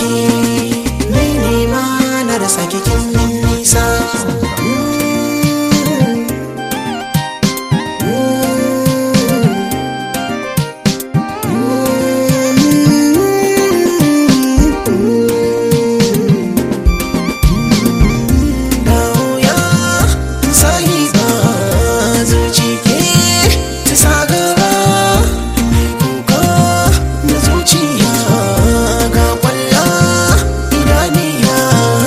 ni ne ma na rasa kikin nisa Dauya sahiba zuci ke ta sa gaba mai kuka na zuciya ga kwalla idaniya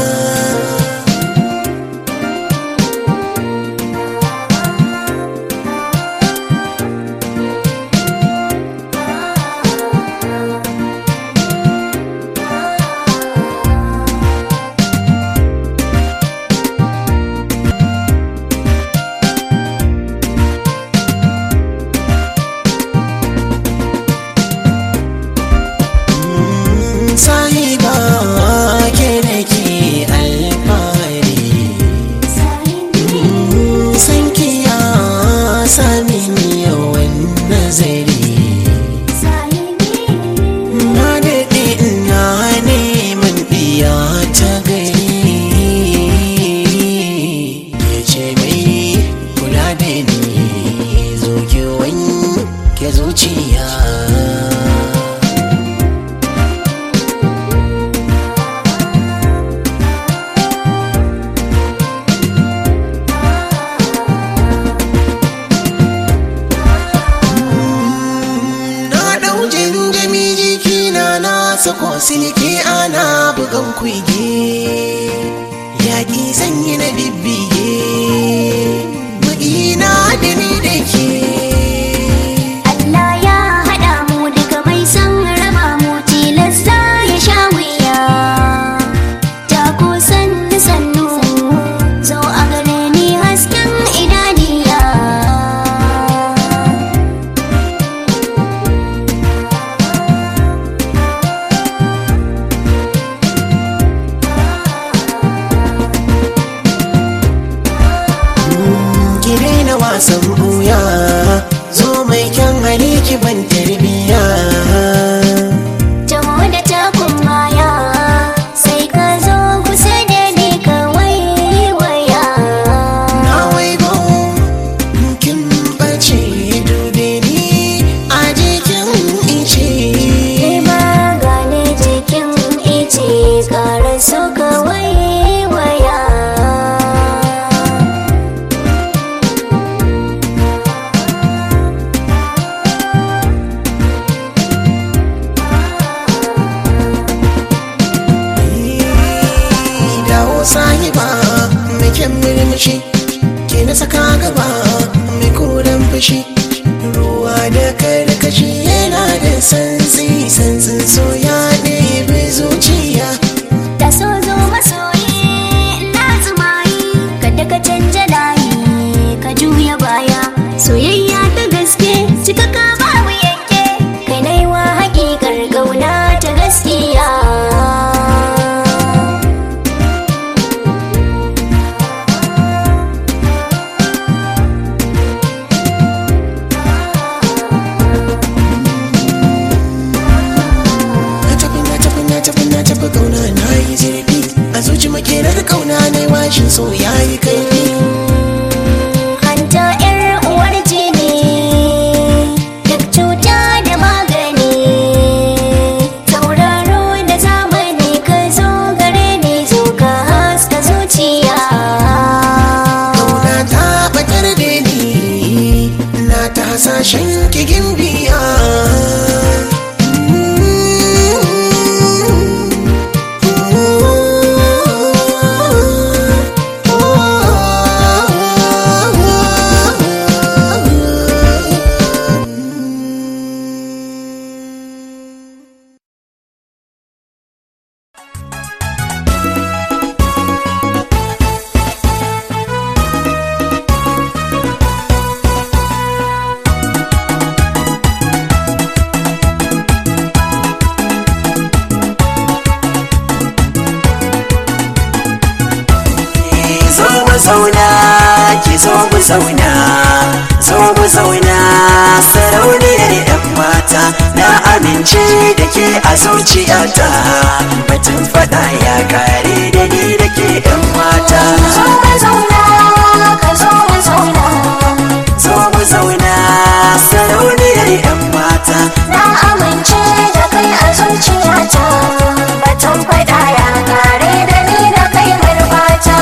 sahiba ke da ke alfahari san kiya sami yawan nazari na daɗe ina neman ɗiya ta gari ya ce mai kula da ni zo ki wanke zuciya na ɗau jami jikina na sako silke ana bugan kuige yaƙi sanyi na bibbige magina da ni da ke Allah ya haɗa mu duka mai san raba mu tilasta ya sha wuya ta kusan sannu zo a gare ni hasken idaniya ki daina wasan buya zo mai kyan hali ki ban tarbiya Taho da takun maya sai ka zo kusa da ni ka waiwaya na waigo kin bace dube ni a jikin ice Kai ma gane jikin ice ƙara so ka waiwaya dawo sahiba mai kyan murmushi ke na saka gaba mai koren fushi ruwa da karkashi yana da santsi santsin soya ɗebe zuciya Ta so zo masoyi na tsumayi kada ka canja layi ka juya baya soyayya ta gaske cika ka babu yanke kai naiwa hakikar gauna ta gaskiya na tafi na tafi na tafi na tafi kauna na yi zurfi a zuci makerar kauna na yi washin so ya yi kaifi hanta yar uwar jini duk cuta da magani tauraro da zamani ka zo gare ni zo ka haska zuciya kauna ta batar da ni na ta hasashen kigin biya zauna ki zo mu zauna zo mu zauna sarauniyar yan mata na amince da ke a zuciyata batun fada ya kare da ni da ke yan mata zo ka zauna ka zo mu zauna zo mu zauna sarauniyar yan mata na amince da kai a zuciyata batun faɗa ya kare da ni da kai garbata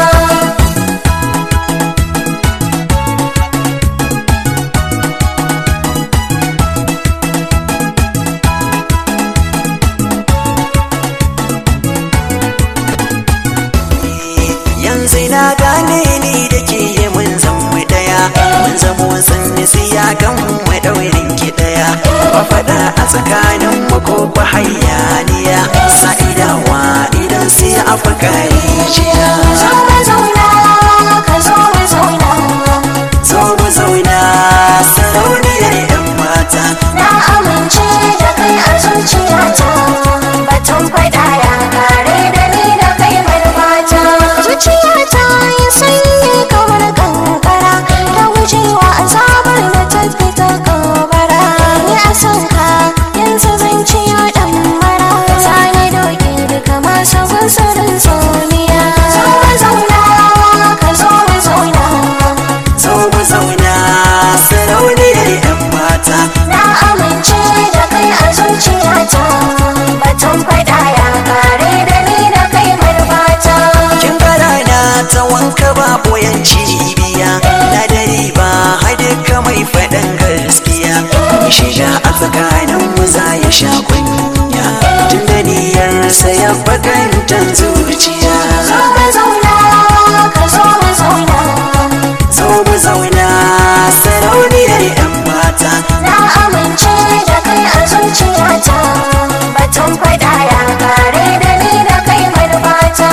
yanzu na gane ni da ke yi mun zama daya mun zama wasan siya kan mu daurin ki daya ba faɗa a tsakanin mu ko ba hayaniya sa'idawa idan sai a fakari jiya zo ka zauna ka zo mu zauna zo mu zauna sarauniyar yan mata na amince da kai a zuciyata batun faɗa ya kare da ni da kai garbata zuciyata ya sanyi kamar kankara ta gujewa azabar da ta fita gabara ni a son ka yanzu zan ciyo dan mara zane doke duka masu gunsarin soniya zo ka zauna ka zo mu zauna zo mu zauna sarauniyar yan mata Na amince da kai a zuciyata Batun faɗa ya kare da ni da kai marbata kin gara na ta wanka ba boyan cibiya na dare ba haduka mai faɗan gaskiya shiga a tsakanin mu za ya sha kunya tun da niyyarsa ya bakantan zuciya Zo ka zauna ka zo mu zauna zo mu zauna sarauniyar yan mata Na amince da kai a zuciyata Batun faɗa ya kare da ni da kai marbata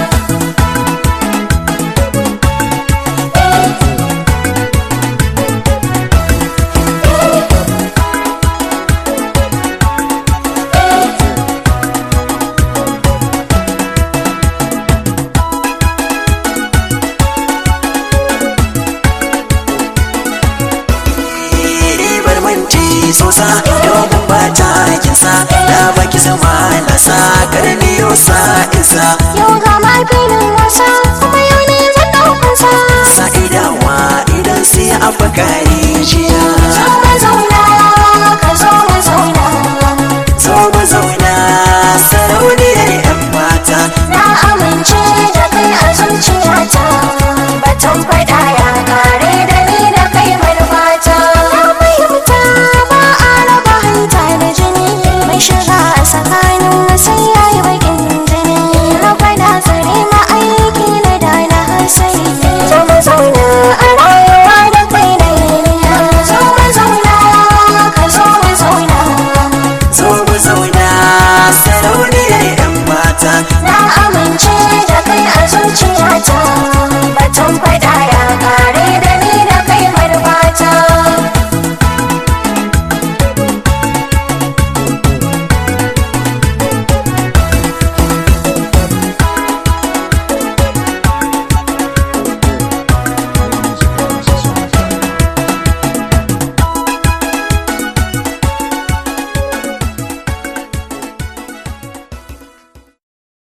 ribar manci sosa domin ba ta kinsa na baki zama nasa karniyo sa isa Yau ga mafinin wasa kuma yau ne zan ɗaukansa sa'idawa idan sai a bakari